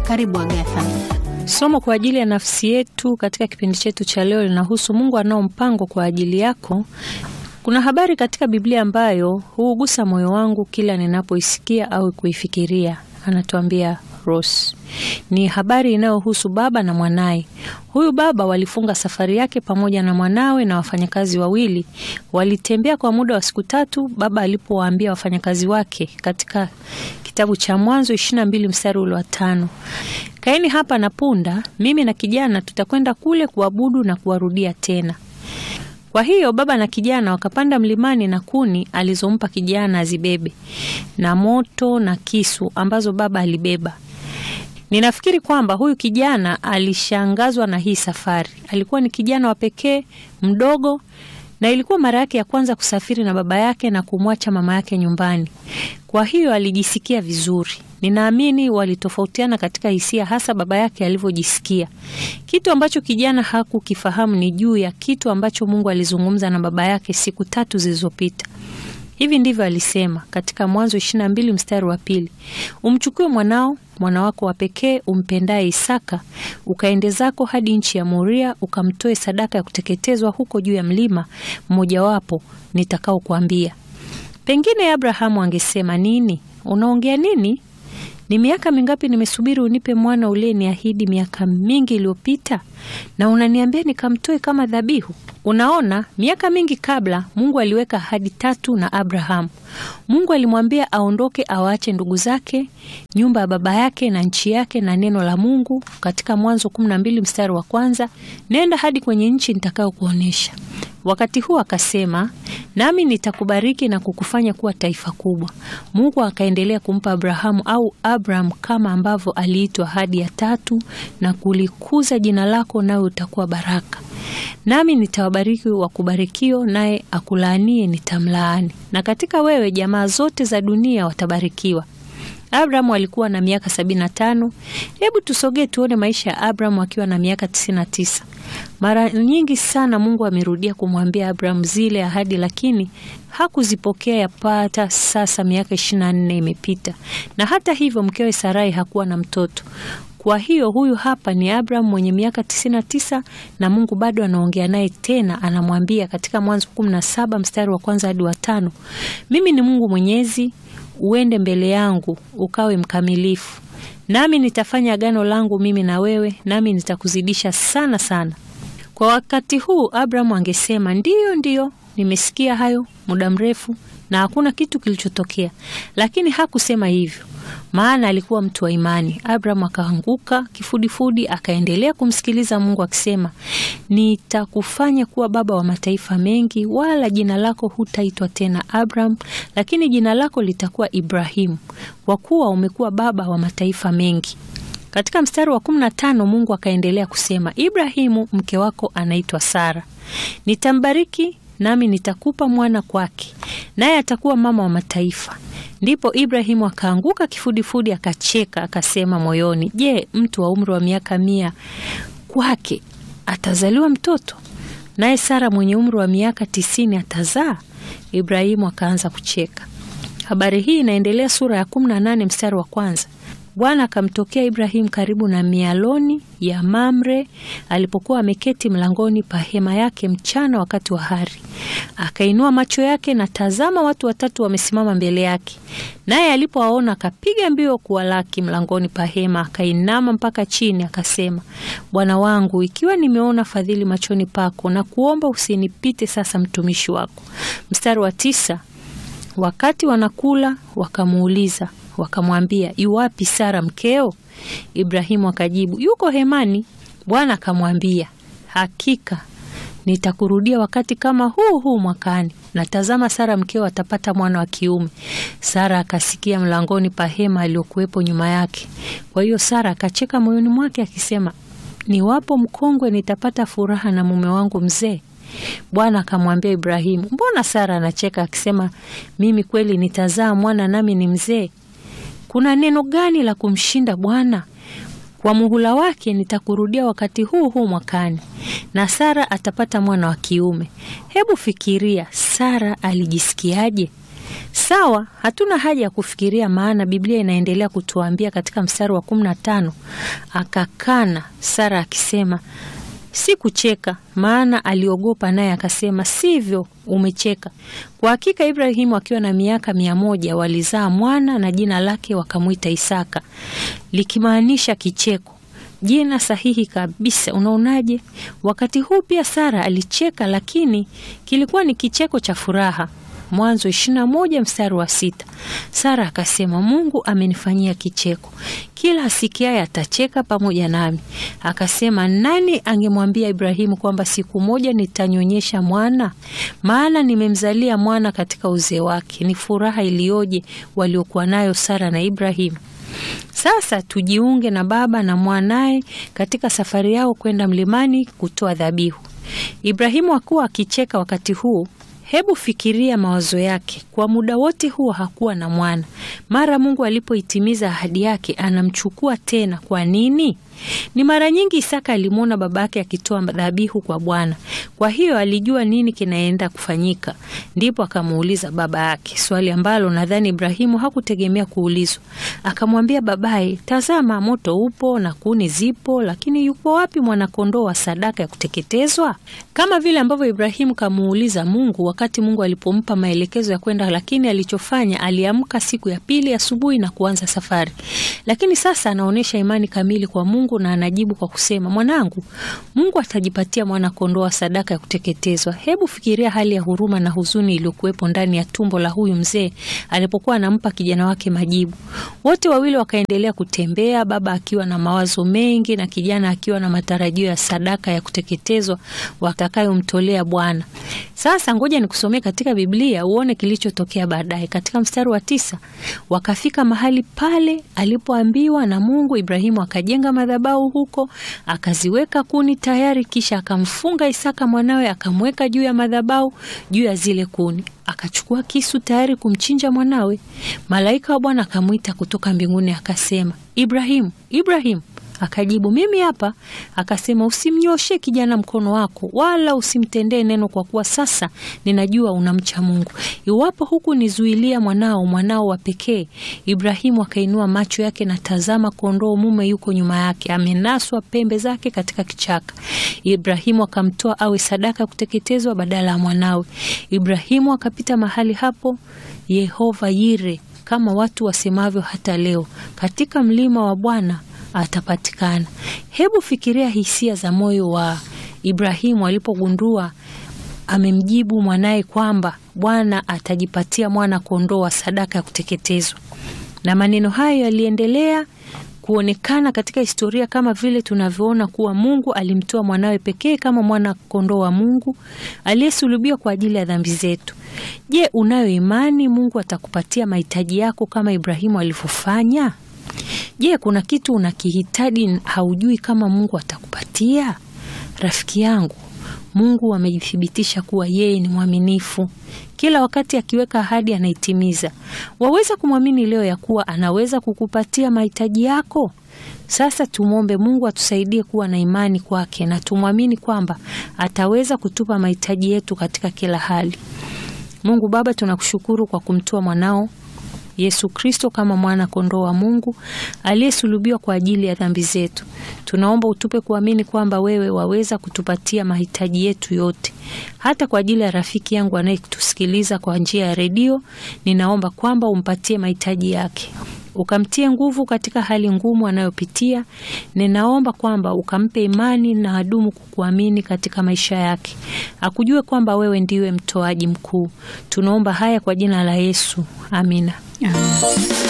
Karibu Agatha. Somo kwa ajili ya nafsi yetu katika kipindi chetu cha leo linahusu Mungu anao mpango kwa ajili yako. Kuna habari katika Biblia ambayo huugusa moyo wangu kila ninapoisikia au kuifikiria. Anatuambia Rose. Ni habari inayohusu baba na mwanaye. Huyu baba walifunga safari yake pamoja na mwanawe na wafanyakazi wawili. Walitembea kwa muda wa siku tatu, baba alipowaambia wafanyakazi wake katika kitabu cha Mwanzo 22 mstari ule wa tano, kaeni hapa na punda, mimi na kijana tutakwenda kule kuabudu na kuwarudia tena. Kwa hiyo baba na kijana wakapanda mlimani na kuni alizompa kijana azibebe na moto na kisu ambazo baba alibeba. Ninafikiri kwamba huyu kijana alishangazwa na hii safari. Alikuwa ni kijana wa pekee mdogo, na ilikuwa mara yake ya kwanza kusafiri na baba yake na kumwacha mama yake nyumbani. Kwa hiyo alijisikia vizuri. Ninaamini walitofautiana katika hisia, hasa baba yake alivyojisikia. Kitu ambacho kijana hakukifahamu ni juu ya kitu ambacho Mungu alizungumza na baba yake siku tatu zilizopita. Hivi ndivyo alisema katika Mwanzo 22 mstari wa pili: umchukue mwanao mwana wako wa pekee umpendaye Isaka, ukaende zako hadi nchi ya Moria, ukamtoe sadaka ya kuteketezwa huko juu ya mlima mmojawapo nitakao kuambia. Pengine Abrahamu angesema nini? Unaongea nini? Ni miaka mingapi nimesubiri unipe mwana uliyeniahidi miaka mingi iliyopita, na unaniambia nikamtoe kama dhabihu? Unaona, miaka mingi kabla Mungu aliweka ahadi tatu na Abrahamu. Mungu alimwambia aondoke, awaache ndugu zake, nyumba ya baba yake na nchi yake na neno la Mungu katika Mwanzo 12 mstari wa kwanza, nenda hadi kwenye nchi nitakayokuonyesha. Wakati huu akasema, nami nitakubariki na kukufanya kuwa taifa kubwa. Mungu akaendelea kumpa Abrahamu au Abraham kama ambavyo aliitwa ahadi ya tatu, na kulikuza jina lako, nawe utakuwa baraka nami nitawabariki wakubarikio, naye akulaanie nitamlaani, na katika wewe jamaa zote za dunia watabarikiwa. Abrahamu alikuwa na miaka sabini na tano. Hebu tusogee tuone maisha ya Abrahamu akiwa na miaka tisini na tisa. Mara nyingi sana Mungu amerudia kumwambia Abrahamu zile ahadi, lakini hakuzipokea. Yapata sasa miaka ishirini na nne imepita, na hata hivyo mkewe Sarai hakuwa na mtoto. Kwa hiyo huyu hapa ni Abraham mwenye miaka tisini na tisa na Mungu bado anaongea naye tena, anamwambia katika Mwanzo kumi na saba mstari wa kwanza hadi wa tano mimi ni Mungu Mwenyezi, uende mbele yangu ukawe mkamilifu, nami nitafanya agano langu mimi na wewe, nami nitakuzidisha sana sana. Kwa wakati huu Abraham angesema ndiyo, ndiyo, nimesikia hayo muda mrefu na hakuna kitu kilichotokea, lakini hakusema hivyo maana alikuwa mtu wa imani. Abraham akaanguka kifudifudi, akaendelea kumsikiliza Mungu akisema, nitakufanya kuwa baba wa mataifa mengi, wala jina lako hutaitwa tena Abraham, lakini jina lako litakuwa Ibrahimu, kwa kuwa umekuwa baba wa mataifa mengi. Katika mstari wa kumi na tano Mungu akaendelea kusema, Ibrahimu mke wako anaitwa Sara, nitambariki nami nitakupa mwana kwake, naye atakuwa mama wa mataifa. Ndipo Ibrahimu akaanguka kifudifudi, akacheka, akasema moyoni, je, mtu wa umri wa miaka mia kwake atazaliwa mtoto? Naye Sara mwenye umri wa miaka tisini atazaa? Ibrahimu akaanza kucheka. Habari hii inaendelea sura ya kumi na nane mstari wa kwanza. Bwana akamtokea Ibrahimu karibu na mialoni ya Mamre alipokuwa ameketi mlangoni pa hema yake mchana wakati wa hari. Akainua macho yake na tazama, watu watatu wamesimama mbele yake. Naye alipowaona akapiga mbio kuwalaki mlangoni pa hema, akainama mpaka chini, akasema, Bwana wangu, ikiwa nimeona fadhili machoni pako, na kuomba usinipite sasa mtumishi wako. Mstari wa tisa. Wakati wanakula wakamuuliza wakamwambia yuwapi Sara mkeo? Ibrahimu akajibu yuko hemani. Bwana akamwambia hakika nitakurudia wakati kama huu huu mwakani, na tazama, Sara mkeo atapata mwana wa kiume. Sara akasikia mlangoni pa hema aliyokuwepo nyuma yake. Kwa hiyo Sara akacheka moyoni mwake akisema, niwapo mkongwe nitapata furaha na mume wangu mzee. Bwana akamwambia Ibrahimu, mbona Sara anacheka akisema, mimi kweli nitazaa mwana nami ni mzee? Kuna neno gani la kumshinda Bwana? Kwa muhula wake nitakurudia wakati huu huu mwakani, na Sara atapata mwana wa kiume. Hebu fikiria, Sara alijisikiaje? Sawa, hatuna haja ya kufikiria, maana Biblia inaendelea kutuambia katika mstari wa kumi na tano akakana Sara akisema si kucheka, maana aliogopa, naye akasema sivyo, umecheka. Kwa hakika Ibrahimu akiwa na miaka mia moja walizaa mwana na jina lake wakamwita Isaka, likimaanisha kicheko, jina sahihi kabisa. Unaonaje? Wakati huu pia Sara alicheka, lakini kilikuwa ni kicheko cha furaha. Mwanzo ishirini na moja mstari wa sita. Sara akasema, Mungu amenifanyia kicheko, kila asikiaye atacheka pamoja nami. Akasema, nani angemwambia Ibrahimu kwamba siku moja nitanyonyesha mwana? Maana nimemzalia mwana katika uzee wake. Ni furaha iliyoje waliokuwa nayo Sara na Ibrahimu. Sasa tujiunge na baba na mwanaye katika safari yao kwenda mlimani kutoa dhabihu. Ibrahimu hakuwa akicheka wakati huu. Hebu fikiria mawazo yake. Kwa muda wote huo hakuwa na mwana. Mara Mungu alipoitimiza ahadi yake, anamchukua tena. Kwa nini? Ni mara nyingi Isaka alimwona baba yake akitoa dhabihu kwa Bwana, kwa hiyo alijua nini kinaenda kufanyika. Ndipo akamuuliza baba yake swali ambalo nadhani Ibrahimu hakutegemea kuulizwa. Akamwambia babaye, tazama, moto upo na kuni zipo, lakini yupo wapi mwanakondoo wa sadaka ya kuteketezwa? Kama vile ambavyo Ibrahimu kamuuliza Mungu wakati Mungu alipompa maelekezo ya kwenda, lakini alichofanya aliamka siku ya pili asubuhi na kuanza safari. Lakini sasa anaonyesha imani kamili kwa Mungu na anajibu kwa kusema, mwanangu, Mungu atajipatia mwana kondoo wa sadaka ya kuteketezwa. Hebu fikiria hali ya huruma na huzuni iliyokuwepo ndani ya tumbo la huyu mzee alipokuwa anampa kijana wake majibu. Wote wawili wakaendelea kutembea, baba akiwa na mawazo mengi na kijana akiwa na matarajio ya sadaka ya kuteketezwa watakayomtolea Bwana. Sasa ngoja nikusomee katika Biblia uone kilichotokea baadaye. Katika mstari wa tisa, wakafika mahali pale alipoambiwa na Mungu. Ibrahimu akajenga madhabahu huko, akaziweka kuni tayari, kisha akamfunga Isaka mwanawe, akamweka juu ya madhabahu, juu ya zile kuni akachukua kisu tayari kumchinja mwanawe. Malaika wa Bwana akamwita kutoka mbinguni akasema, Ibrahimu, Ibrahimu. Akajibu, mimi hapa. Akasema, usimnyoshe kijana mkono wako, wala usimtendee neno, kwa kuwa sasa ninajua unamcha Mungu. Iwapo huku nizuilia mwanao, mwanao wa pekee. Ibrahimu akainua macho yake, na tazama, kondoo mume yuko nyuma yake, amenaswa pembe zake katika kichaka. Ibrahimu akamtoa awe sadaka ya kuteketezwa badala ya mwanawe. Ibrahimu akapita mahali hapo Yehova Yire, kama watu wasemavyo hata leo, katika mlima wa Bwana atapatikana. Hebu fikiria hisia za moyo wa Ibrahimu alipogundua amemjibu mwanaye kwamba Bwana atajipatia mwana kondoo wa sadaka ya kuteketezwa. Na maneno hayo yaliendelea kuonekana katika historia kama vile tunavyoona kuwa Mungu alimtoa mwanawe pekee kama mwana kondoo wa Mungu aliyesulubiwa kwa ajili ya dhambi zetu. Je, unayo imani Mungu atakupatia mahitaji yako kama Ibrahimu alivyofanya? Je, kuna kitu unakihitaji haujui kama Mungu atakupatia? Rafiki yangu, Mungu amejithibitisha kuwa yeye ni mwaminifu. Kila wakati akiweka ahadi anaitimiza. Waweza kumwamini leo ya kuwa anaweza kukupatia mahitaji yako? Sasa tumwombe Mungu atusaidie kuwa na imani kwake na tumwamini kwamba ataweza kutupa mahitaji yetu katika kila hali. Mungu Baba, tunakushukuru kwa kumtoa mwanao Yesu Kristo kama mwana kondoo wa Mungu aliyesulubiwa kwa ajili ya dhambi zetu. Tunaomba utupe kuamini kwamba wewe waweza kutupatia mahitaji yetu yote. Hata kwa ajili ya rafiki yangu anayetusikiliza kwa njia ya redio, ninaomba kwamba umpatie mahitaji yake. Ukamtie nguvu katika hali ngumu anayopitia. Ninaomba kwamba ukampe imani na adumu kukuamini katika maisha yake. Akujue kwamba wewe ndiwe mtoaji mkuu. Tunaomba haya kwa jina la Yesu. Amina. Amen.